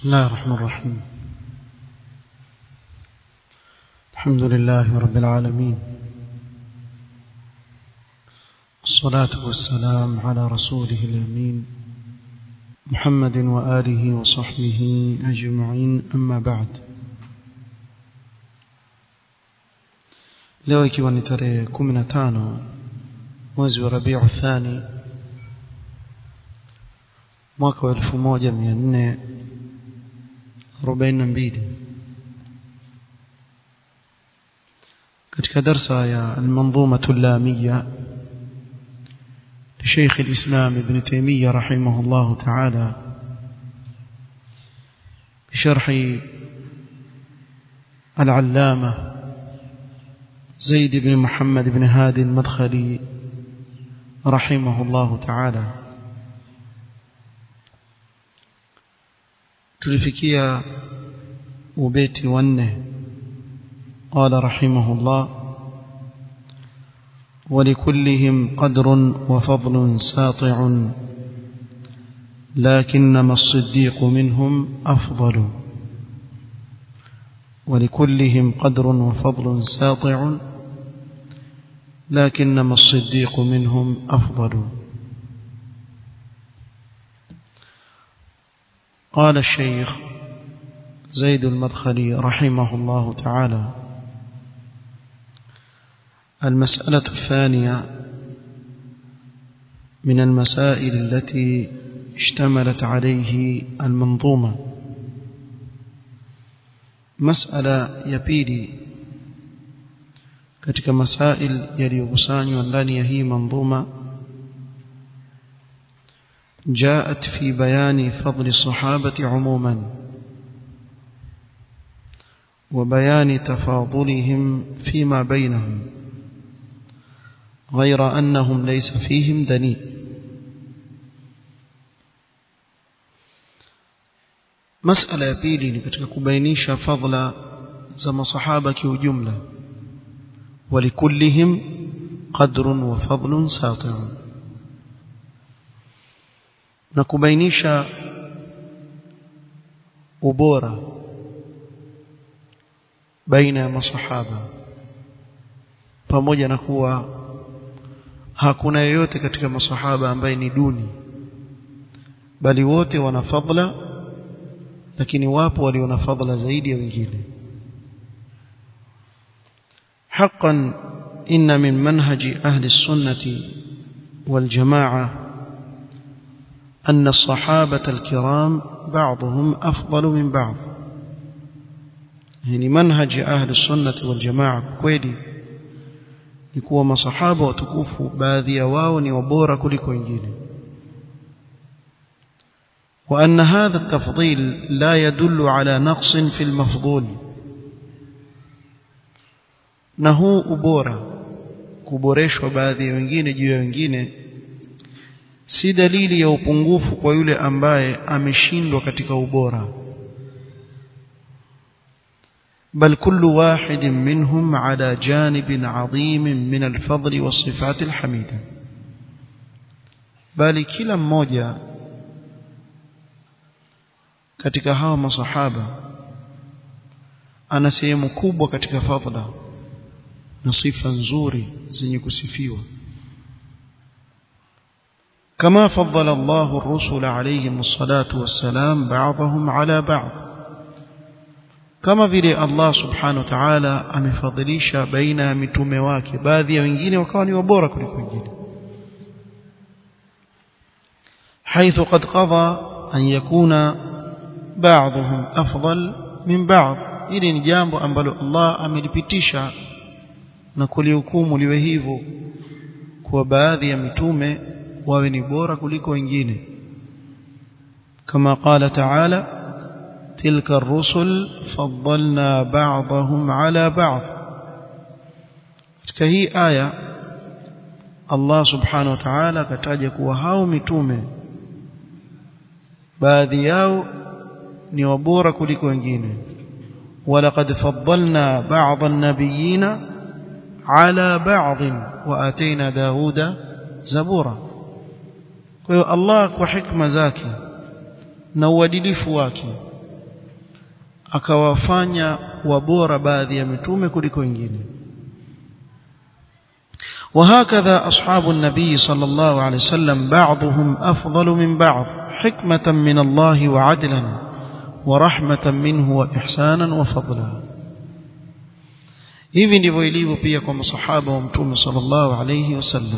بسم الله الرحمن الرحيم الحمد لله رب العالمين الصلاة والسلام على رسوله الأمين محمد وآله وصحبه أجمعين أما بعد leo ikiwa ni tarehe 15 mwezi wa Rabiu Thani mwaka wa 1442 katika darsa ya al-manzuma al-lamiyya لشيخ الإسلام ابن تيمية رحمه الله تعالى بشرح العلامة زيد بن محمد بن هادي المدخلي رحمه الله تعالى tulifikia ubeti wanne قال رحمه الله ولكلهم قدر وفضل ساطع لكنما الصديق منهم أفضل ولكلهم قدر وفضل ساطع لكنما الصديق منهم أفضل قال الشيخ زيد المدخلي رحمه الله تعالى المسألة الثانية من المسائل التي اشتملت عليه المنظومة مسألة يبيلي katika masail yaliyokusanywa ndani ya hii manzuma جاءت في بيان فضل الصحابة عموما وبيان تفاضلهم فيما بينهم غير أنهم ليس فيهم دنيء مسألة ya pili ni katika kubainisha fadhila za masahaba kiujumla ولكلهم قدر وفضل ساطع na kubainisha ubora baina ya masahaba pamoja na kuwa hakuna yeyote katika masahaba ambaye ni duni bali wote wana fadhila lakini wapo walio na fadhila zaidi ya wengine حقا إن من منهج أهل السنة والجماعة أن الصحابة الكرام بعضهم أفضل من بعض يعني منهج أهل السنة والجماعة كويدي ni kuwa masahaba watukufu baadhi ya wao ni wabora kuliko wengine وأن هذا التفضيل لا يدل على نقص في المفضول na huu ubora kuboreshwa baadhi ya wengine juu ya wengine si dalili ya upungufu kwa yule ambaye ameshindwa katika ubora بل كل واحد منهم على جانب عظيم من الفضل والصفات الحميدة بل كلا mmoja katika hawa masahaba ana sehemu kubwa katika fadhila na sifa nzuri zenye kusifiwa كما فضل الله الرسل عليهم الصلاة والسلام بعضهم على بعض kama vile Allah subhanahu wa ta'ala amefadhilisha baina ya mitume wake baadhi ya wengine wakawa ni wabora kuliko wengine حيث قد قضى أن يكون بعضهم أفضل من بعض ili ni jambo ambalo Allah amelipitisha na kulihukumu liwe hivyo kwa baadhi ya mitume wawe ni bora kuliko wengine kama qala ta'ala تلك الرسل فضلنا بعضهم على بعض katika hii aya Allah subhanahu wa ta'ala akataja kuwa hao mitume baadhi yao ni wabora kuliko wengine ولقد فضلنا بعض النبيين على بعض واتينا داود زبورا kwa hiyo Allah kwa hikma zake na uadilifu wake akawafanya wabora baadhi ya mitume kuliko wengine وهكذا أصحاب النبي صلى الله عليه وسلم بعضهم أفضل من بعض حكمة من الله وعدلا ورحمة منه وإحسانا وفضلا hivi ndivyo ilivyo pia kwa masahaba wa mtume sallallahu alayhi wasallam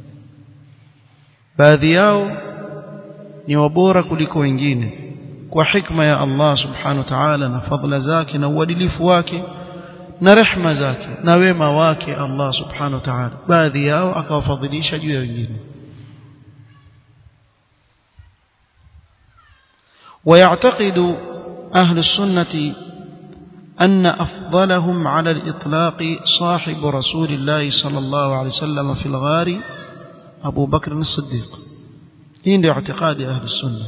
baadhi yao ni wabora kuliko wengine kwa hikma ya Allah subhanahu wa ta'ala na fadhila zake na uadilifu wake na rehma zake na wema wake Allah subhanahu wa ta'ala baadhi yao akawafadhilisha juu ya wengine ويعتقد أهل السنة أن أفضلهم على الإطلاق صاحب رسول الله صلى الله عليه وسلم في الغار أبو بكر الصديق هنا اعتقاد أهل السنة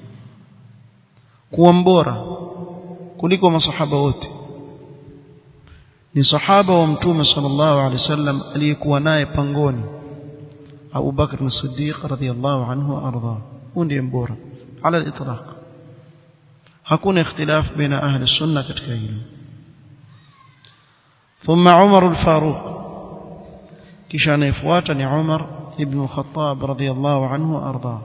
كوانبورا كلكم مصحابة wote ni sahaba wa mtume sallallahu alaihi wasallam aliyekuwa naye pangoni Abu Bakr as-Siddiq radhiyallahu anhu arda ndiye mbora ala al-itlaq hakuna ikhtilaf baina ahli sunna katika hilo thumma Umar al-Faruq kisha anayefuata ni Umar ibn al-Khattab radhiyallahu anhu arda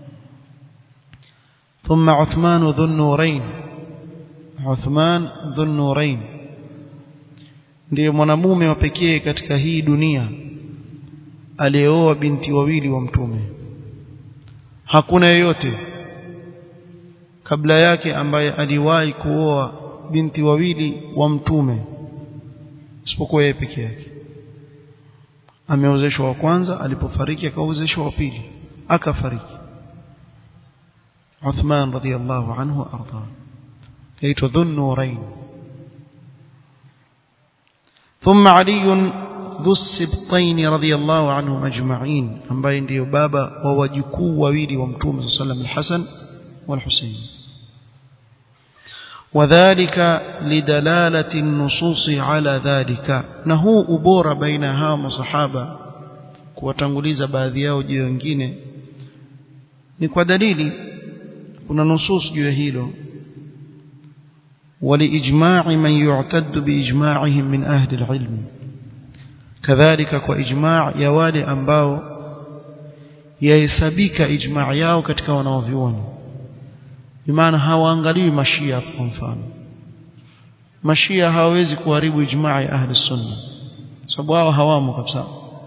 ثم عثمان ذو النورين عثمان ذو النورين ndiye mwanamume wa pekee katika hii dunia aliyeoa binti wawili wa mtume hakuna yeyote kabla yake ambaye aliwahi kuoa binti wawili wa mtume isipokuwa yeye peke yake ameozeshwa wa kwanza alipofariki akaozeshwa wa pili akafariki Uthman radhiyallahu anhu arda kaitwa dhunnurain ثم علي ذو السبطين رضي الله عنهم أجمعين ambaye ndio baba wa wajukuu wawili wa mtume صلى الله عليه وسلم الحسن والحسين وذلك لدلالة النصوص على ذلك نهو ubora baina hawa masahaba kuwatanguliza baadhi yao juu wengine ni kwa dalili kuna nusus juu ya hilo ولإجماع من يعتد بإجماعهم من أهل العلم كذلك كإجماع يوالي أنباو يهسبيك إجماع yao katika wanaovyuoni bimaana hawaangalii mashia kwa mfano mashia hawawezi kuharibu ijmaa ya ahli sunna sababu hao hawamo kabisa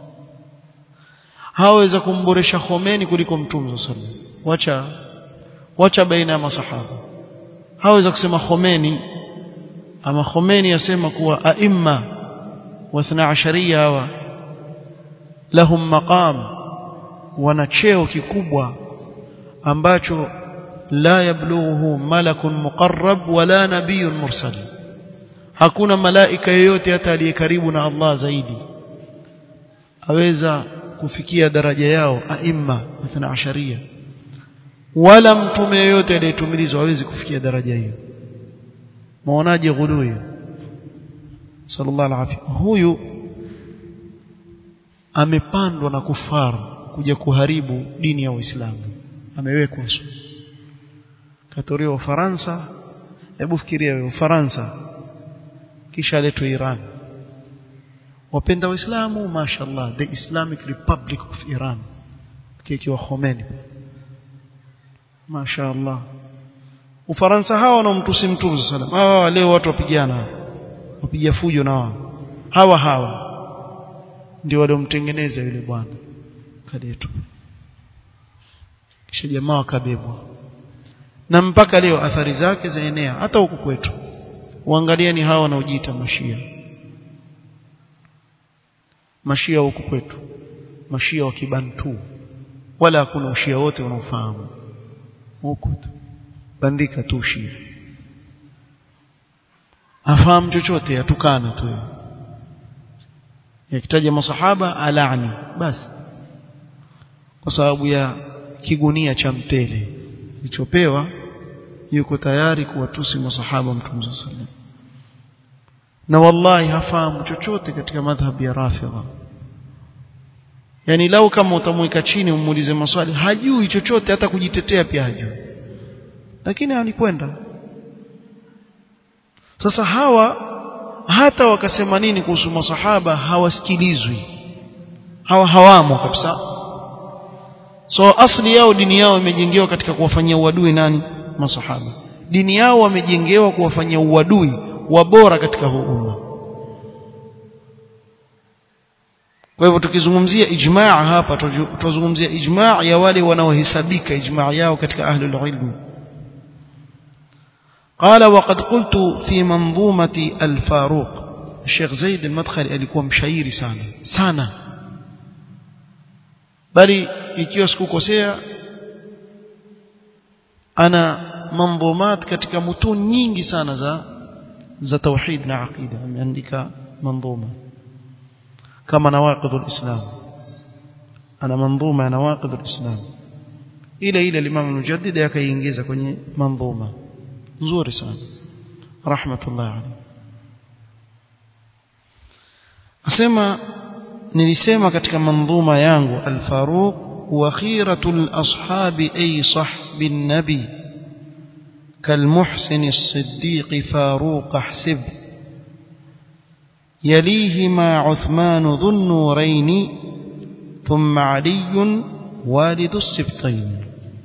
hawaweza kumboresha Khomeini kuliko mtume sallallahu alaihi wasallam wacha wacha baina ya masahaba haweza kusema Khomeini ama Khomeini yasema kuwa aimma wa 12 hawa lahum maqam wana cheo kikubwa ambacho la yablughu malakun muqarrab wala nabiyyun mursal hakuna malaika yeyote hata aliye karibu na Allah zaidi aweza kufikia daraja yao aimma 12 wala mtume yeyote aliyetumilizwa hawezi kufikia daraja hiyo muonaje ghulu hiyo sallallahu alaihi huyu amepandwa na kufaru kuja kuharibu dini ya Uislamu amewekwa katolewa Ufaransa hebu fikiria wewe Ufaransa kisha aletwe Iran wapenda waislamu mashallah the Islamic Republic of Iran kikiwa Khomeini mashaallah Ufaransa hawa wanaomtusi mtume sallam hawa leo watu wapigana wapiga fujo na wao hawa hawa ndio waliomtengeneza yule bwana kadetu kisha jamaa wakabebwa na mpaka leo athari zake zaenea hata huku kwetu uangalie ni hawa wanaojiita mashia mashia huku kwetu mashia wa kibantu wala hakuna ushia wote unaofahamu huku tu bandika tu ushia afahamu chochote atukana tu yakitaja masahaba alani basi kwa sababu ya kigunia cha mtele kilichopewa yuko tayari kuwatusi masahaba mtume sallallahu na wallahi hafahamu chochote katika madhhabi ya rafidha yani lau kama utamweka chini umuulize maswali hajui chochote hata kujitetea pia hajui lakini anikwenda sasa hawa hata wakasema nini kuhusu masahaba hawasikilizwi hawa hawamo kabisa so asli yao dini yao imejengewa katika kuwafanyia uadui nani masahaba dini yao wamejengewa kuwafanyia uadui wa bora katika huu umma kwa hivyo tukizungumzia ijmaa hapa tutazungumzia ijmaa ya wale wanaohesabika ijmaa yao katika ahlul ilm قال وقد قلت في منظومة الفاروق الشيخ زيد المدخلي alikuwa mshairi sana sana bali ikiwa sikukosea ana manzumat katika mutun nyingi sana za za tauhid na aqida ameandika manzuma kama nawaqid alislam ana manzuma ya nawaqid alislam ile ile Imam Mujaddid akaiingiza kwenye manzuma nzuri sana rahmatullah alayhi asema nilisema katika manzuma yangu al-Faruq wa khiratul ashabi ay sahbin nabi كالمحسن الصديق فاروق احسب يليهما عثمان ذو النورين ثم علي والد السبطين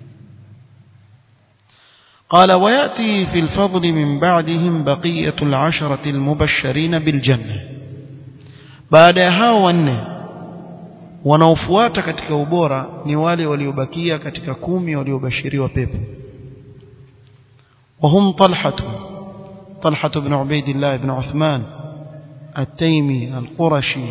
قال ويأتي في الفضل من بعدهم بقية العشرة المبشرين بالجنة بعد hao wanne wanaofuata katika ubora ni wale waliobakia katika kumi waliobashiriwa pepo وهم طلحة طلحة بن عبيد الله بن عثمان التيمي القرشي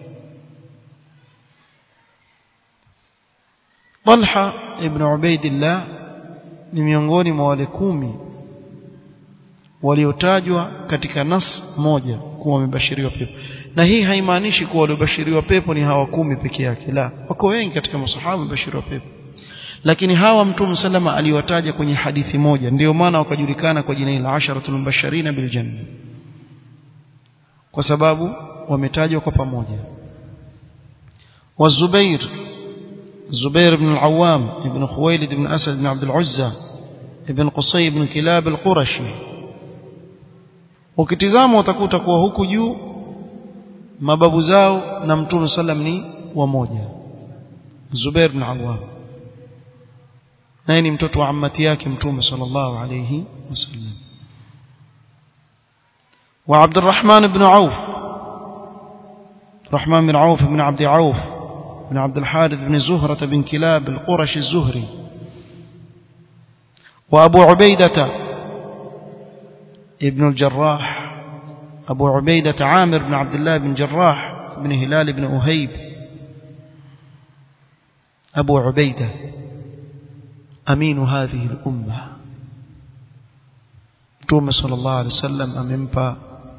طلحة ابن عبيد الله ni miongoni mwa wale kumi waliotajwa katika nas moja kuwa wamebashiriwa pepo na hii haimaanishi kuwa waliobashiriwa pepo ni hawa kumi peke yake la wako wengi katika masahaba wamebashiriwa pepo lakini hawa mtume salama aliwataja kwenye hadithi moja ndio maana wakajulikana kwa jina la asharatul mubashirin bil janna kwa sababu wametajwa kwa pamoja wa Zubair Zubair ibn al-Awwam ibn Khuwailid ibn Asad ibn Abd al-Uzza ibn Qusay ibn Kilab al-Qurashi ukitizama utakuta kuwa huku juu mababu zao na mtume sallam ni wamoja Zubair ibn al-Awwam naye ni mtoto wa ammati yake mtume sallallahu alayhi wasallam wa Abdurrahman ibn Auf Rahman bin Auf ibn Abd Auf بن عبد الحارث بن زهرة بن كلاب القرش الزهري وأبو عبيدة ابن الجراح أبو عبيدة عامر بن عبد الله بن جراح بن هلال بن أهيب أبو عبيدة أمين هذه الأمة توم صلى الله عليه وسلم أمنبا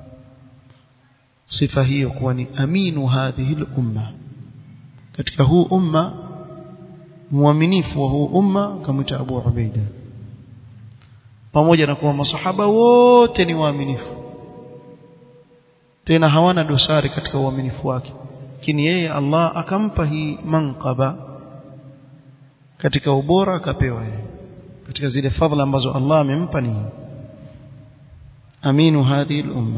صفة هي كوني أمين هذه الأمة katika huu umma muaminifu wa huu umma kamwita Abu Ubaida pamoja na kuwa masahaba wote ni waaminifu tena hawana dosari katika uaminifu wake lakini yeye Allah akampa hii manqaba katika ubora akapewa yeye katika zile fadhila ambazo Allah amempa ni aminu hadhihi al-umma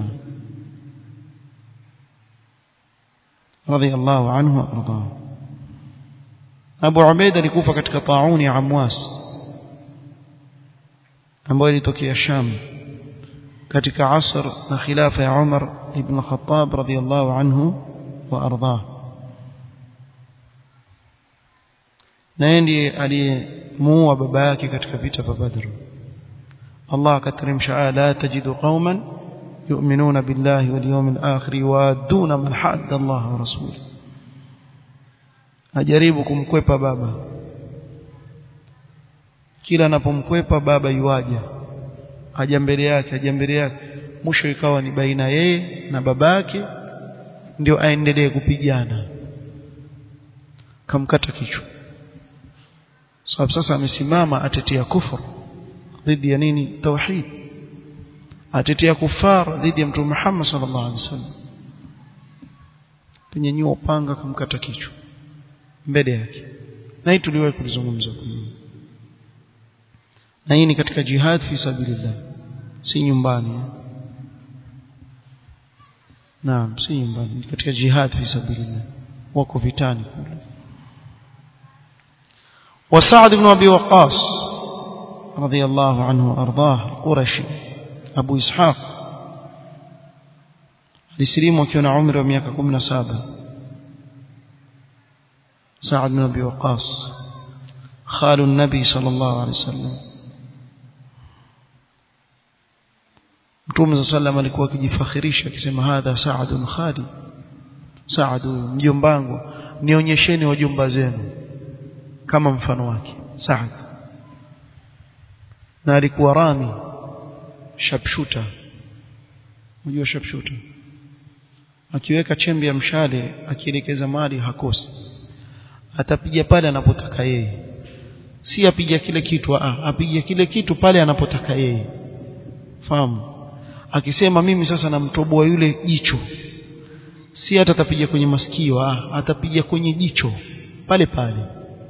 رضي الله عنه وارضاه Abu Ubaida alikufa katika tauni ya Amwas ambayo ilitokea Sham katika asr na khilafa ya Umar ibn Khattab radhiyallahu anhu wa ardhah na ndiye aliyemuua baba yake katika vita vya Badr Allah akateremsha la tajidu qauman يؤمنون بالله واليوم الآخر يوادون من حد الله ورسوله ajaribu kumkwepa baba kila anapomkwepa baba yuaja aja mbele yake aja mbele yake mwisho ikawa ni baina yeye na babake ndio aendelee kupigana kamkata kichwa sababu sasa amesimama atetea kufur dhidi ya nini tauhid atetea kufar dhidi ya mtume Muhammad sallallahu alaihi wasallam kunyanyua upanga kumkata kichwa mbele yake na hii tuliwahi kulizungumza na hii ni katika jihad fi sabilillah si nyumbani naam si nyumbani katika jihad fi sabilillah wako vitani kule وسعد بن أبي وقاص رضي الله عنه وأرضاه قرشي أبو إسحاق لسليم وكان عمره ميaka 17 سعد بن أبي وقاص خال النبي صلى الله عليه وسلم Mtume sallam alikuwa akijifakhirisha akisema hadha Saadun khali Saad mjombangu nionyesheni wajomba zenu kama mfano wake Saad na alikuwa rami sharpshooter unajua sharpshooter akiweka chembe ya mshale akielekeza mali hakosi atapiga pale anapotaka yeye si apiga kile kitu ah apiga kile kitu pale anapotaka yeye fahamu akisema mimi sasa namtoboa yule jicho si hata atapiga kwenye masikio ah atapiga kwenye jicho pale pale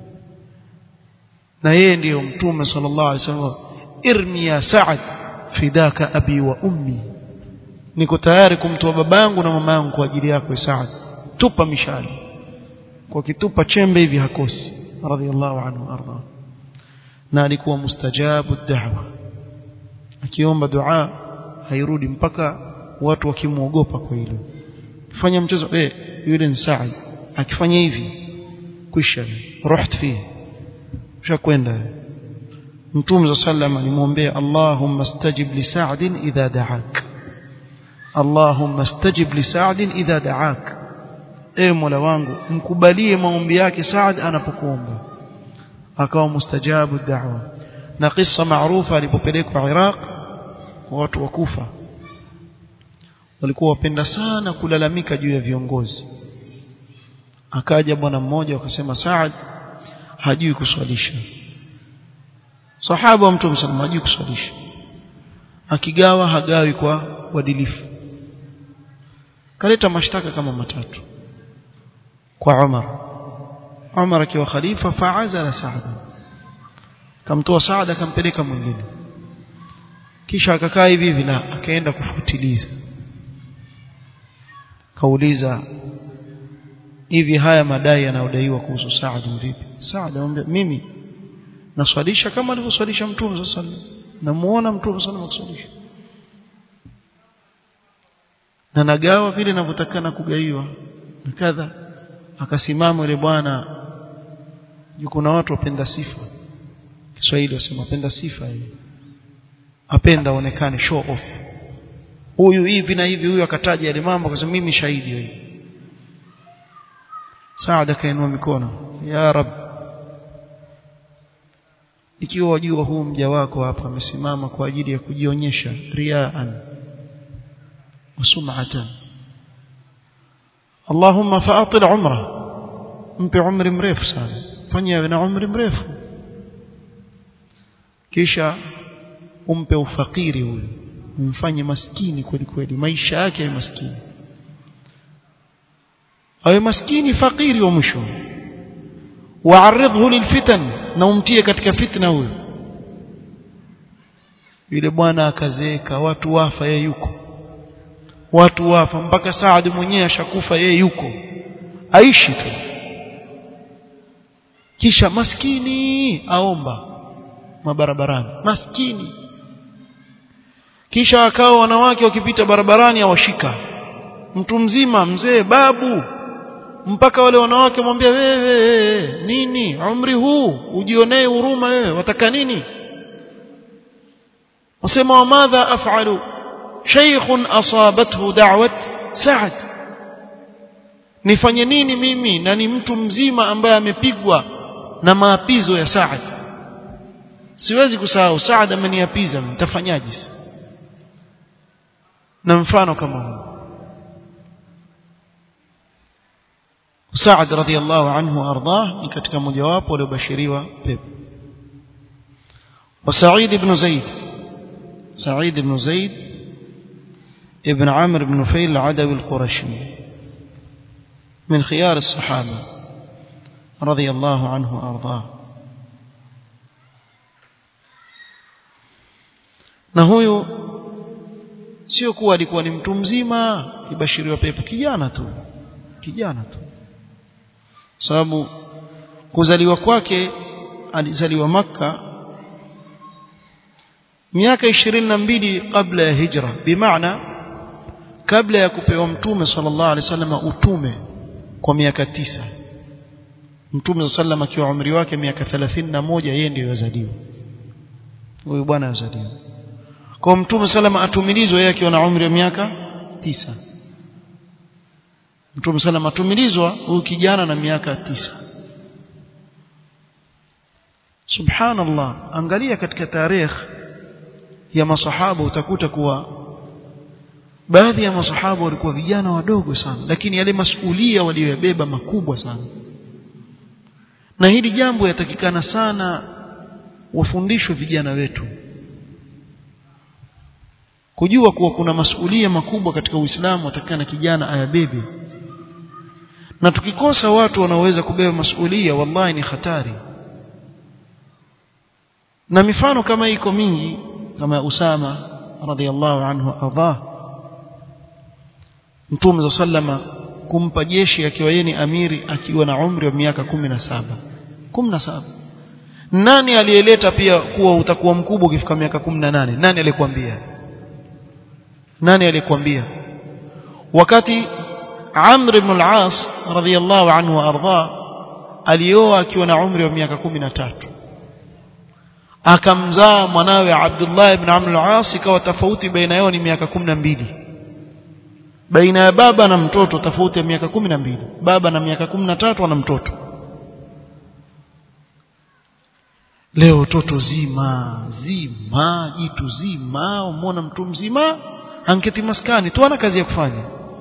na yeye ndiyo mtume sallallahu alaihi wasallam irmi ya Saad fidaka abi wa ummi niko tayari kumtoa babangu na mama yangu kwa ajili yako Saad tupa mishale kwa kitupa chembe hivi hakosi radhiallahu anhu arda na alikuwa mustajabu da'wa akiomba dua hairudi mpaka watu wakimuogopa kwa hilo fanya mchezo eh yule ni Saad akifanya hivi kwisha ruht fihi ushakwenda mtume sallam alimwombea Allahumma stajib li Sa'd idha da'ak Allahumma stajib li Sa'd idha da'ak e Mola wangu mkubalie maombi yake Saad anapokuomba akawa mustajabu da'wa na kisa maarufa alipopelekwa Iraq kwa watu wa Kufa walikuwa wapenda sana kulalamika juu ya viongozi akaja bwana mmoja akasema Saad hajui kuswalisha sahaba wa mtume sallallahu hajui kuswalisha akigawa hagawi kwa uadilifu kaleta mashtaka kama matatu kwa Umar Umar akiwa khalifa faazala Saad kamtoa Saad akampeleka mwingine kisha akakaa hivi hivi na akaenda kufuatiliza kauliza hivi haya madai yanayodaiwa kuhusu Saad vipi Saad anamwambia mimi naswalisha kama alivyoswalisha Mtume sallallahu alaihi wasallam namuona Mtume sallallahu alaihi wasallam na nagawa vile ninavyotakana kugaiwa na kadha akasimama yule bwana yuko na watu wapenda sifa Kiswahili wasema apenda sifa yeye apenda aonekane show off huyu hivi na hivi huyu akataja yale mambo akasema mimi shahidi wewe Saad akainua mikono ya rab ikiwa wajua huu mja wako hapa amesimama kwa ajili ya kujionyesha riaan wasum'atan Allahumma fa'atil umra mpe umri mrefu sana fanya na umri mrefu kisha umpe ufakiri huyu umfanye maskini kweli kweli maisha yake ya maskini awe maskini fakiri wa mwisho waaridhu lilfitan na umtie katika fitna huyo yule bwana akazeeka watu wafa yeye yuko watu wafa mpaka Saad mwenyewe ashakufa yeye yuko aishi tu kisha maskini aomba mabarabarani maskini kisha akao wanawake wakipita barabarani awashika mtu mzima mzee babu mpaka wale wanawake mwambia wewe nini umri huu ujionee huruma wewe wataka nini wasema wa madha af'alu shaykhun asabathu da'wat sa'd nifanye nini mimi na ni mtu mzima ambaye amepigwa na maapizo ya Saad siwezi kusahau Saad ameniapiza nitafanyaje na mfano kama huu Saad radhiallahu anhu ardhah ni katika mojawapo waliobashiriwa pepo wa Sa'id ibn Zaid Sa'id ibn Zaid ibn Amr ibn Nufayl al-Adawi al-Qurashi من خيار الصحابة رضي الله عنه وأرضاه na huyu sio kuwa alikuwa ni mtu mzima kibashiriwa pepo kijana tu kijana tu sababu kuzaliwa kwake alizaliwa maka miaka ishirini na mbili kabla ya hijra bimaana kabla ya kupewa mtume sallallahu alaihi wasallam utume kwa miaka tisa mtume sallam akiwa umri wake miaka 31 yeye ndiyo yazaliwa huyu bwana yazaliwa kwa mtume sallam atumilizwa yeye akiwa na umri wa miaka tisa mtume sallam atumilizwa huyu kijana na miaka tisa subhanallah angalia katika tarehe ya masahaba utakuta kuwa baadhi ya masahaba walikuwa vijana wadogo sana lakini yale masuhulia waliyobeba makubwa sana na hili jambo yatakikana sana wafundishwe vijana wetu kujua kuwa kuna masuhulia makubwa katika Uislamu watakikana kijana ayabebe na tukikosa watu wanaoweza kubeba masuhulia wallahi ni hatari na mifano kama iko mingi kama Usama radhiallahu anhu adha Mtume za sallama kumpa jeshi akiwa yeye ni amiri akiwa na umri wa miaka 17 17 nani aliyeleta pia kuwa utakuwa mkubwa ukifika miaka 18 nani alikwambia nani alikwambia wakati Amr ibn al-As radhiyallahu anhu arda alioa akiwa na umri wa miaka 13 akamzaa mwanawe Abdullah ibn Amr al-As ikawa tofauti baina yao ni miaka 12 baina ya baba na mtoto tofauti ya miaka 12 baba na miaka 13 ana mtoto leo toto zima zima jitu zima umona mtu mzima anketi maskani tu ana kazi ya kufanya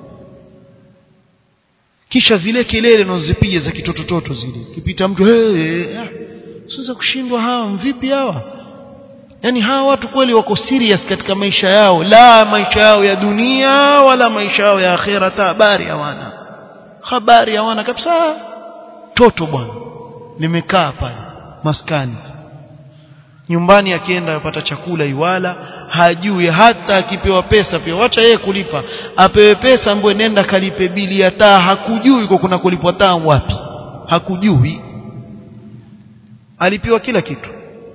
kisha zile kelele unazozipiga za kitotototo zile kipita mtu hey, siweza kushindwa hawa mvipi hawa yani hawa watu kweli wako serious katika maisha yao la maisha yao ya dunia wala maisha yao ya akhera habari hawana habari hawana kabisa toto bwana limekaa pale maskani nyumbani akienda apata chakula iwala hajui hata akipewa pesa pia wacha yeye kulipa apewe pesa ambayo nenda kalipe bili ya taa hakujui kwa kuna kulipwa taa wapi hakujui alipiwa kila kitu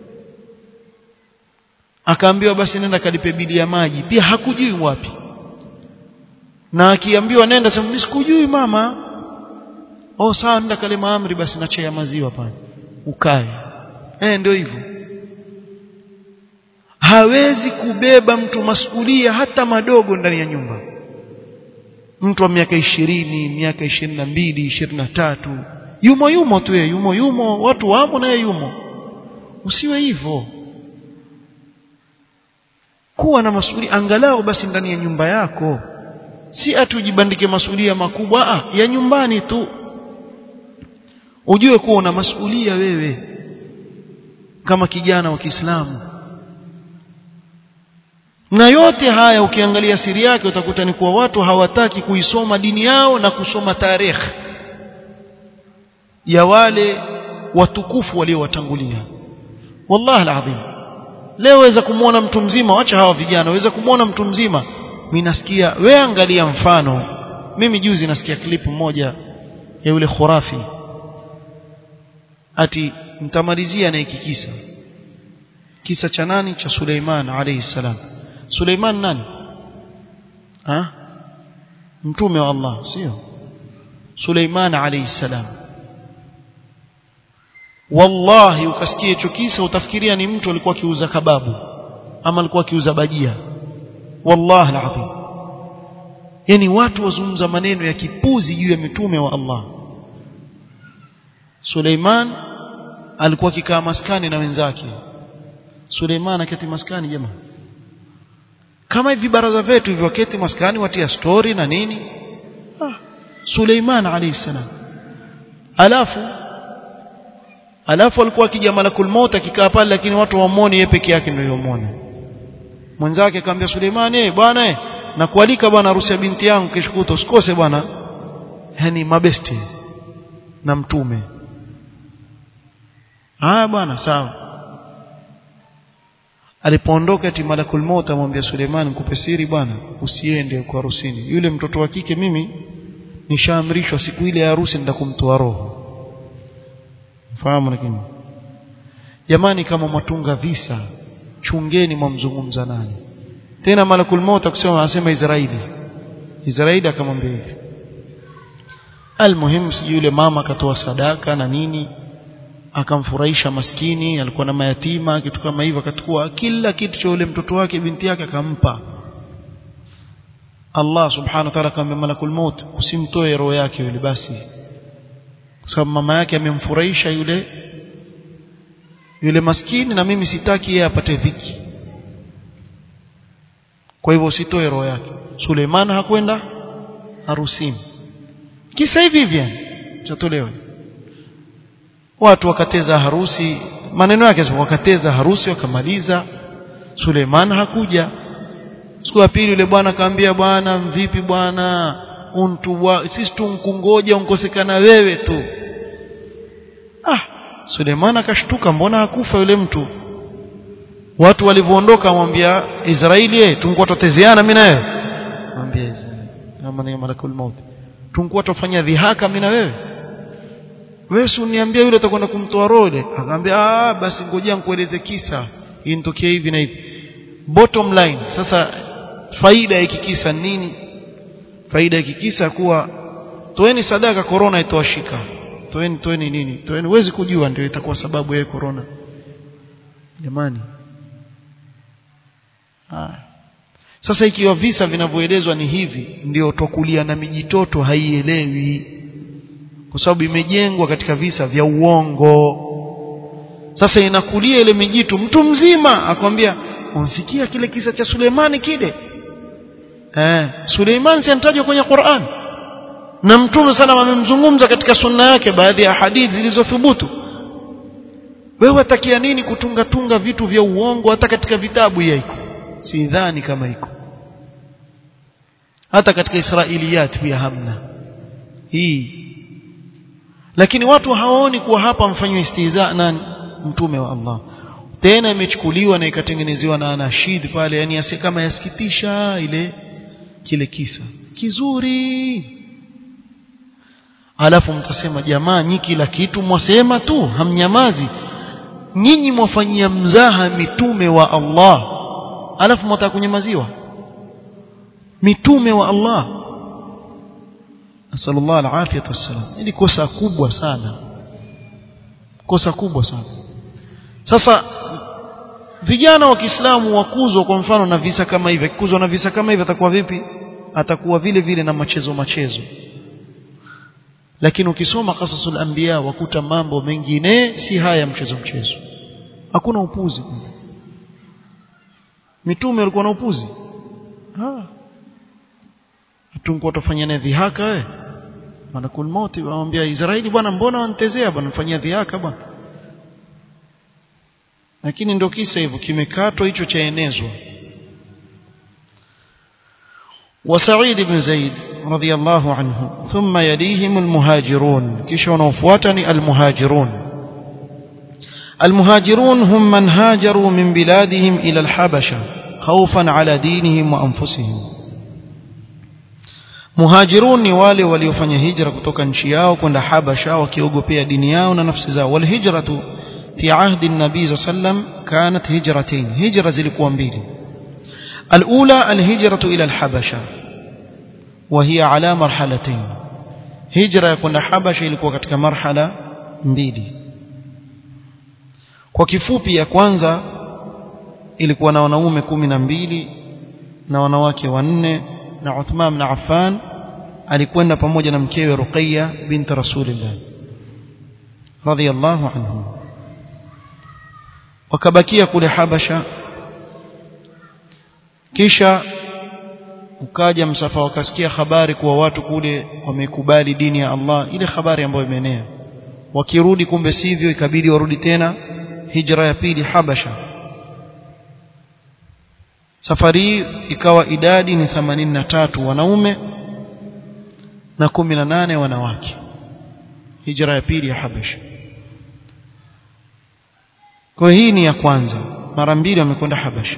akaambiwa basi nenda kalipe bili ya maji pia hakujui wapi na akiambiwa nenda sema mimi sikujui mama oh sawa nenda kale maamri basi na chai ya maziwa pale ukae eh ndio hivyo hawezi kubeba mtu masulia hata madogo ndani ya nyumba mtu wa miaka ishirini miaka ishirini na mbili ishirini na tatu yumo yumo tu ye yumo yumo watu wamo naye yumo usiwe hivyo kuwa na masulia angalau basi ndani ya nyumba yako si atujibandike masulia makubwa ah, ya nyumbani tu ujue kuwa una masulia wewe kama kijana wa Kiislamu na yote haya ukiangalia siri yake utakuta ni kuwa watu hawataki kuisoma dini yao na kusoma tarehe ya wale watukufu waliowatangulia wallahi alazim leo waweza kumwona mtu mzima wacha hawa vijana waweza kumwona mtu mzima mimi nasikia we angalia mfano mimi juzi nasikia klipu moja ya yule khurafi ati mtamalizia na hiki kisa kisa cha nani cha Suleiman alayhi salam Suleiman nani ha mtume wa Allah sio Suleiman alayhi salam wallahi ukasikia hicho kisa utafikiria ni mtu alikuwa akiuza kababu ama alikuwa akiuza bajia wallahi alazim yani watu wazungumza maneno ya kipuzi juu ya mitume wa Allah Suleiman alikuwa akikaa maskani na wenzake Suleiman aketi maskani jamaa kama hivi baraza vetu hivyo waketi maskani watia story na nini ah, Suleiman alayhi salam alafu alafu alikuwa akija malakul maut akikaa pale lakini watu wamuone yeye peke yake ndio yomwona mwenzake akamwambia Suleiman eh bwana eh nakualika bwana harusi ya binti yangu kesho kuto usikose bwana yani mabesti na mtume ah bwana sawa alipoondoka ati malakul maut amwambia Suleiman nikupe siri bwana usiende kwa harusini yule mtoto wa kike mimi nishaamrishwa siku ile ya harusi nitakumtoa roho fahamu lakini jamani kama mwatunga visa chungeni mwamzungumza naye tena malakul maut akusema anasema Israeli Israeli akamwambia hivi almuhim si yule mama akatoa sadaka na nini akamfurahisha maskini alikuwa na mayatima kitu kama hivyo akachukua kila kitu cha yule mtoto wake binti yake akampa Allah subhanahu wa ta'ala akamwambia malakul maut usimtoe roho yake yule basi kwa sababu mama yake amemfurahisha yule yule maskini na mimi sitaki yeye apate dhiki kwa hivyo usitoe roho yake Suleiman hakwenda harusini kisa hivi hivi chatolewa watu wakateza harusi maneno yake wakateza harusi wakamaliza Suleiman hakuja siku ya pili yule bwana akamwambia bwana vipi bwana untu wa sisi tunkungoja unkosekana wewe tu ah Suleiman akashtuka mbona hakufa yule mtu watu walivyoondoka amwambia Israeli eh tungekuwa tutezeana mimi na wewe amwambia Israeli kama ni malakul maut tungekuwa tufanya dhihaka mimi na wewe wewe si uniambia yule atakwenda kumtoa roho ile akamwambia ah basi ngojea nikueleze kisa initokea hivi na hivi bottom line sasa faida ya kikisa nini faida ya kikisa kuwa toeni sadaka corona itowashika toeni toeni nini toeni huwezi kujua ndio itakuwa sababu ya corona jamani ah sasa ikiwa visa vinavyoelezwa ni hivi ndio tokulia na mijitoto haielewi kwa sababu imejengwa katika visa vya uongo sasa inakulia ile mijitu mtu mzima akwambia unsikia kile kisa cha Suleimani kile eh Suleiman si anatajwa kwenye Qur'an na mtume sana amemzungumza katika sunna yake baadhi ya hadithi zilizothubutu wewe watakia nini kutunga tunga vitu vya uongo hata katika vitabu yaiko sidhani kama iko hata katika Israiliyat pia hamna hii lakini watu hawaoni kuwa hapa mfanywa istiza nani mtume wa Allah tena imechukuliwa na ikatengenezewa na anashid pale yani yasi kama yasikitisha ile kile kisa kizuri alafu mtasema jamaa nyi kila kitu mwasema tu hamnyamazi nyinyi mwafanyia mzaha mitume wa Allah alafu mwataka kunyamaziwa mitume wa Allah asallallahu alafiyat wassalam ili kosa kubwa sana kosa kubwa sana sasa vijana wa Kiislamu wakuzwa kwa mfano na visa kama hivi akikuzwa na visa kama hivi atakuwa vipi atakuwa vile vile na machezo machezo lakini ukisoma qasasul anbiya wakuta mambo mengine si haya mchezo mchezo hakuna upuzi mitume walikuwa na upuzi ah tungekuwa tufanya naye dhihaka wewe malakul mauti waambia Israeli bwana mbona wanitezea bwana mfanyia dhihaka bwana lakini ndio kisa hivyo kimekatwa hicho chaenezwa وسعيد بن زيد رضي الله عنه ثم يليهم المهاجرون كيشو نوفواتني المهاجرون المهاجرون هم من هاجروا من بلادهم إلى الحبشة خوفا على دينهم وأنفسهم muhajirun ni wale waliofanya hijra kutoka nchi yao kwenda habasha wakiogopea dini yao na nafsi zao walhijratu fi ahdi nabii sallam kanat hijratain hijra zilikuwa mbili alula alhijratu ila alhabasha وهي على مرحلتين هجرة kwenda habasha ilikuwa katika marhala mbili kwa kifupi ya kwanza ilikuwa na wanaume kumi na mbili na wanawake wanne na Uthman na Affan alikwenda pamoja na mkewe Ruqayya binti Rasulillah radhiyallahu anhu wakabakia kule Habasha kisha ukaja msafa wakasikia habari kuwa watu kule wamekubali dini ya Allah ile habari ambayo imeenea wakirudi kumbe sivyo ikabidi warudi tena hijra ya pili Habasha safari hii ikawa idadi ni 83 wanaume na 18 wanawake hijra ya pili ya Habasha kwa hii ni ya kwanza mara mbili wamekwenda Habasha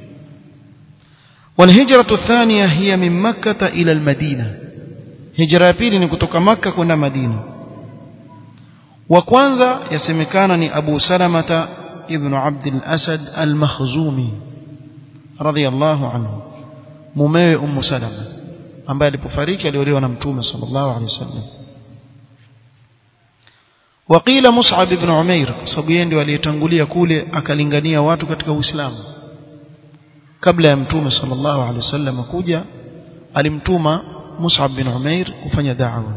والهجرة الثانية هي من مكة إلى المدينة هجرة pili ni kutoka Makka kwenda Madina wa kwanza yasemekana ni Abu Salamata ibn Abd al-Asad al-Makhzumi radiyallahu anhu mumewe Ummu Salama ambaye alipofariki aliolewa na Mtume sallallahu alaihi wasallam وقيل مصعب بن عمير sababu yeye ndio aliyetangulia kule akalingania watu katika Uislamu kabla ya Mtume sallallahu alaihi wasallam kuja alimtuma Mus'ab bin Umair kufanya da'wa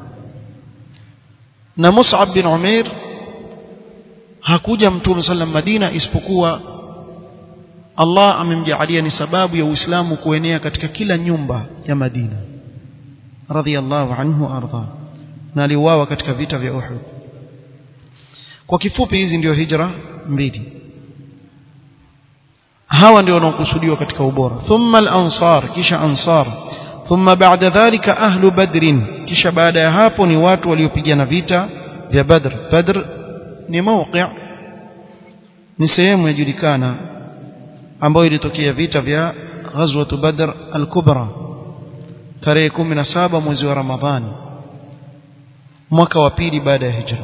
na Mus'ab bin Umair hakuja Mtume sallam Madina isipokuwa Allah amemjaalia ni sababu ya Uislamu kuenea katika kila nyumba ya Madina radhiyallahu anhu arda na aliuawa katika vita vya Uhud kwa kifupi hizi ndio hijra mbili hawa ndio wanaokusudiwa katika ubora thumma al-ansar kisha ansar thumma ba'da dhalika ahlu badrin kisha baada ya hapo ni watu waliopigana vita vya badr badr ni mawqi' ni sehemu yajulikana ambayo ilitokea vita vya ghazwat badr al-kubra tarehe 17 mwezi wa ramadhani mwaka wa pili baada ya hijra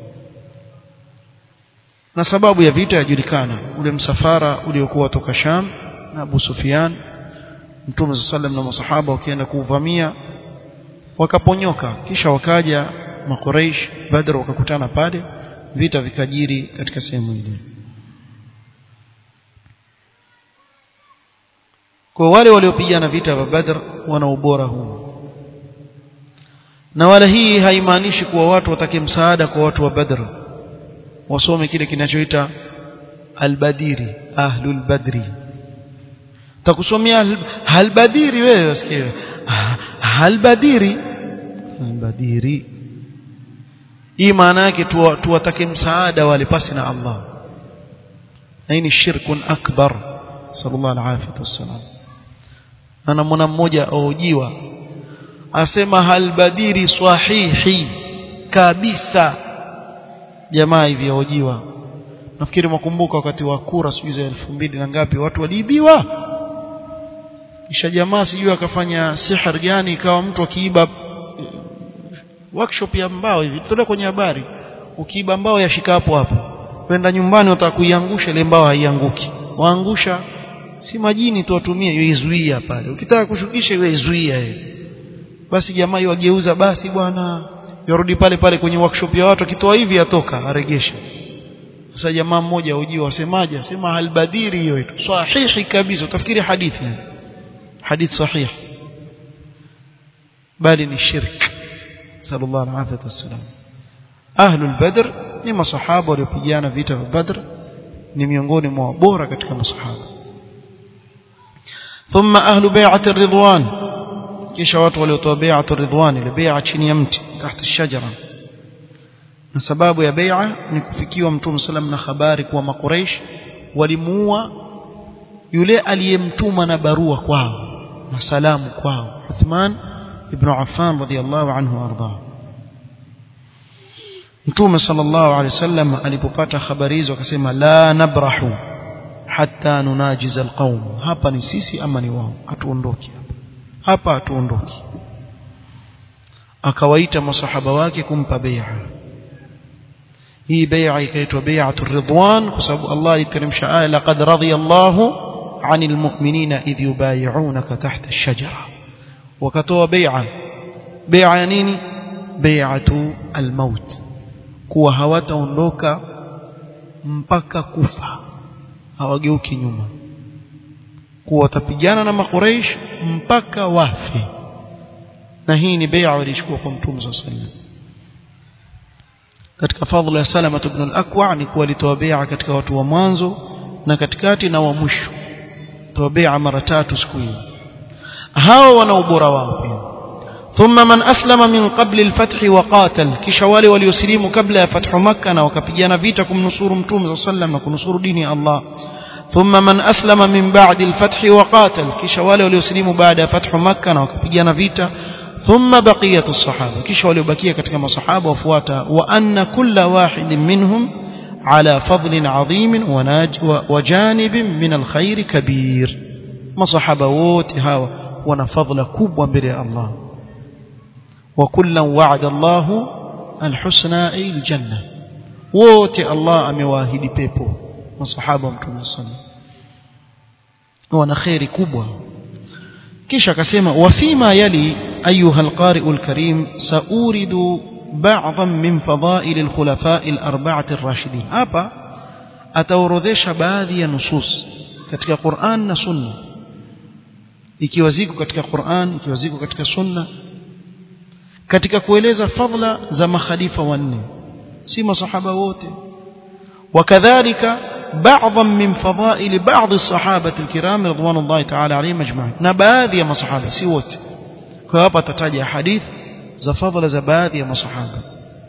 na sababu ya vita yajulikana ule msafara uliokuwa toka Sham na Abu Sufyan Mtume sallam na masahaba wakienda kuuvamia wakaponyoka kisha wakaja makuraish Badr wakakutana pale vita vikajiri katika sehemu ile kwa wale waliopigana vita vya Badr wana ubora huu na wala hii haimaanishi kuwa watu watake msaada kwa watu wa Badr wasome kile kinachoita albadiri ahlul badri takusomea halbadiri wewe usikie halbadiri albadiri hii maana yake tuwatake msaada wale pasi na Allah na hii ni shirkun akbar sallallahu alaihi wasallam ana mwana mmoja aojiwa asema halbadiri sahihi kabisa jamaa hivi hojiwa nafikiri mwakumbuka wakati wa kura sijui za elfu mbili na ngapi watu waliibiwa kisha jamaa sijui akafanya sihar gani ikawa mtu akiiba workshop ya mbao hivi tutolee kwenye habari ukiiba mbao yashika hapo hapo kwenda nyumbani wataka kuiangusha ile mbao haianguki waangusha si majini tu watumie izuia pale ukitaka kushukisha iwe izuia basi jamaa yageuza basi bwana yarudi pale pale kwenye workshop ya watu akitoa hivi atoka aregesha sasa jamaa mmoja ujio wasemaje sema halbadiri hiyo itu sahihi kabisa utafikiri hadithi yani hadith sahih bali ni shirk sallallahu alaihi wasallam ahlul badr ni masahaba waliopigana vita vya badr ni miongoni mwa bora katika masahaba thumma ahlu bai'at ar-ridwan kisha watu waliotoa bai'at ar-ridwan ile bai'a chini ya mti tahta shajara na sababu ya bai'a ni kufikiwa mtume sallam na habari kuwa makuraish walimuua yule aliyemtuma na barua kwao na salamu kwao Uthman ibn Affan radiyallahu anhu arda Mtume sallallahu alaihi wasallam alipopata habari hizo akasema la nabrahu hatta nunajiza alqaum hapa ni sisi ama ni wao hatuondoki hapa hapa hatuondoki akawaita masahaba wake kumpa bai'a hii bai'a ikaitwa bai'atu ridwan kwa sababu Allah aliteremsha aya laqad radiyallahu 'anil mu'minina idh yubay'unaka tahta ash-shajara wakatoa bai'a bai'a ya nini bai'atu al-maut kuwa hawataondoka mpaka kufa hawageuki nyuma kuwa watapigana na makuraish mpaka wafe na hii ni bai'a walichukua kwa mtume sallallahu alaihi wasallam katika fadhila ya Salama ibn al-Akwa ni kuwa alitoa bai'a katika watu wa mwanzo na katikati na wa mwisho toa bai'a mara tatu siku hiyo hao wana ubora wao pia thumma man aslama min qabli al-fath wa qatal kisha wale waliosilimu kabla ya fathu makkah na wakapigana vita kumnusuru mtume sallam na kunusuru dini ya Allah thumma man aslama min ba'di al-fath wa qatal kisha wale waliosilimu baada ya fathu makkah na wakapigana vita ثم بقية الصحابة كيش وليبكية كتك الصحابة وفواتا وأن كل واحد منهم على فضل عظيم وناج وجانب من الخير كبير مصحبة ووت هاو ونفضل كوب بر الله وكلا وعد الله الحسنى أي الجنة ووت الله أمواهد بيبو مصحبة متوم صلى wana kheri kubwa kisha akasema wafima yali ayuha alqari'u alkarim sauridu ba'dhan min fadha'il alkhulafa'i alarba'ati arrashidin hapa ataorodhesha baadhi ya nusus katika Qur'an na Sunna ikiwa ziko katika Qur'an ikiwa ziko katika Sunna katika kueleza fadla za makhalifa wanne si masahaba wote wakadhalika بعضا من فضائل بعض الصحابة الكرام رضوان الله تعالى عليهم أجمعين نباذي ما صحابة سيوت كوابا تتاجع حديث زفضل زباذي ما صحابة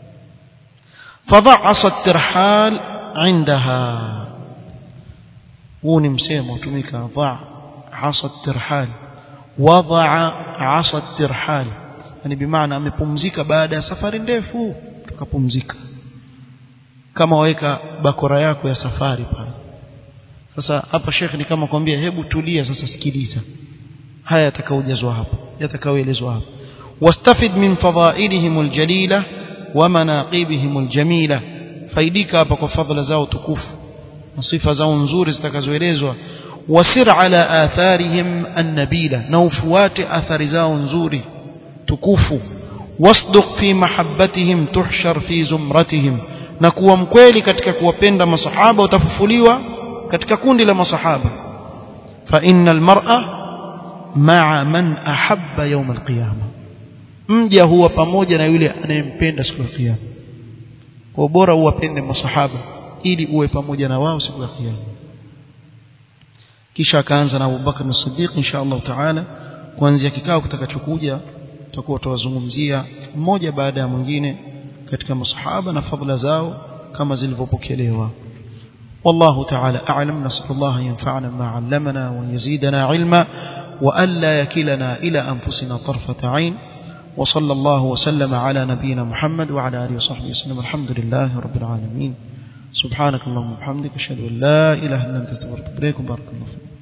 فضعص الترحال عندها وني مسيم وتميك ضع عصى الترحال وضع عصى الترحال يعني بمعنى amepumzika baada ya safari ndefu tukapumzika kama waweka bakora yako ya safari pale sasa hapa shekhi ni kama kwambia hebu tulia sasa sikiliza haya yatakaojazwa hapa yatakaoelezwa hapa wastafid min fadhailihim aljalila wa manaqibihim aljamila faidika hapa kwa fadhila zao tukufu na sifa zao nzuri zitakazoelezwa wasir ala atharihim annabila na ufuate athari zao nzuri tukufu wasduq fi mahabbatihim tuhshar fi zumratihim na kuwa mkweli katika kuwapenda masahaba utafufuliwa katika kundi la masahaba fa innal mar'a ma'a man ahabba yawm alqiyama mja huwa pamoja na yule anayempenda siku ya kiyama kwa bora uwapende masahaba ili uwe pamoja na wao siku ya kiyama kisha akaanza na Abu Bakar as-Siddiq insha Allah taala kuanzia kikao kitakachokuja tutakuwa tuwazungumzia mmoja baada ya mwingine katika masahaba na fadhila zao kama zilivyopokelewa والله تعالى أعلم نسأل الله ينفعنا ما علمنا ويزيدنا علما وألا يكلنا إلى أنفسنا طرفة عين وصلى الله وسلم على نبينا محمد وعلى آله وصحبه وسلم الحمد لله رب العالمين سبحانك اللهم وبحمدك أشهد أن لا إله إلا أنت استغفرك وبارك الله فيك